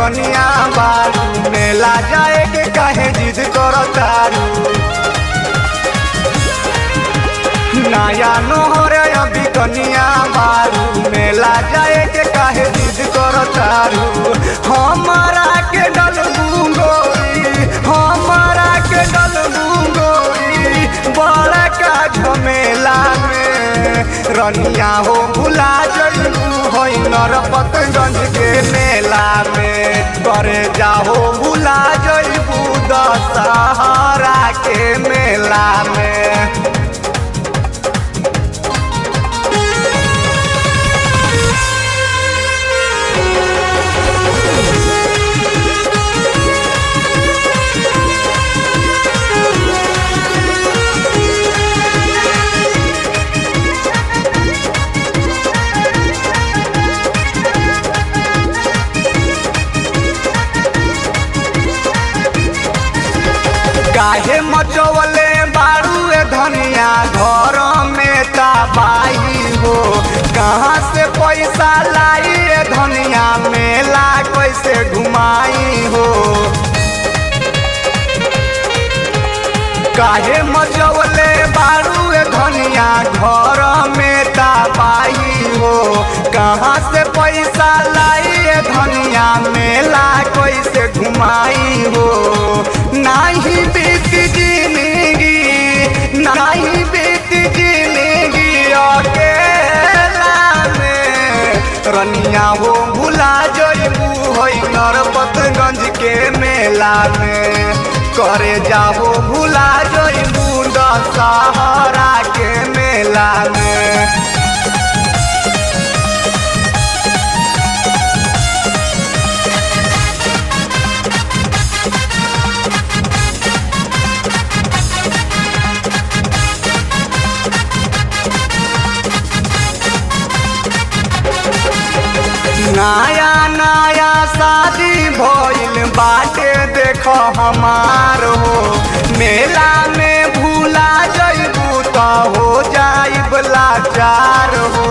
कनिया बारू मेला जाए के काहे जिद करतारू नया नोहर अभी कनिया बारू मेला जाए के काहे जिद करतारू हमारा के डल गोरी हमारा के डल गोरी बड़ा का झमेला में रनिया हो भुला जइबू होई नरपतगंज के मेला में करे जाहो भुला जइबू दशहरा के मेला में काहे मचवले बारू ए धनिया घर में तबाही हो कहाँ से पैसा लाई ए धनिया मेला कैसे घुमाई हो काहे मचवले बारू ए धनिया घर में तबाही हो कहाँ से पैसा लाई ए धनिया मेला कैसे घुमाई हो नाही बीत जिंदगी नाही बीत जिंदगी अकेला में रनिया हो भुला जइबू होई नरपतगंज के मेला में करे जाहो भुला जइबू दशहरा के मेला में नया नया शादी भइल बाटे देख हमार हो मेला में भूला जइबू त हो जाइब लाचार हो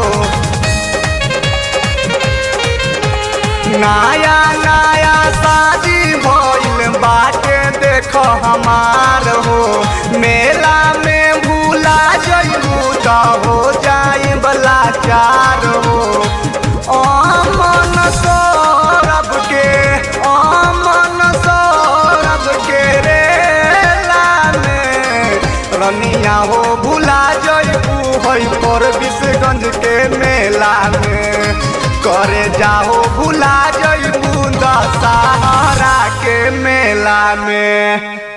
नया नया शादी भइल बाटे देख हमार हो मेला में भूला जइबू त हो जाइब लाचार हो अमन सौरभ के अमन सौरभ के रेला में रनिया हो भुला जइबू हई पर विशगंज के मेला में करे जाहो भुला जइबू दशहरा के मेला में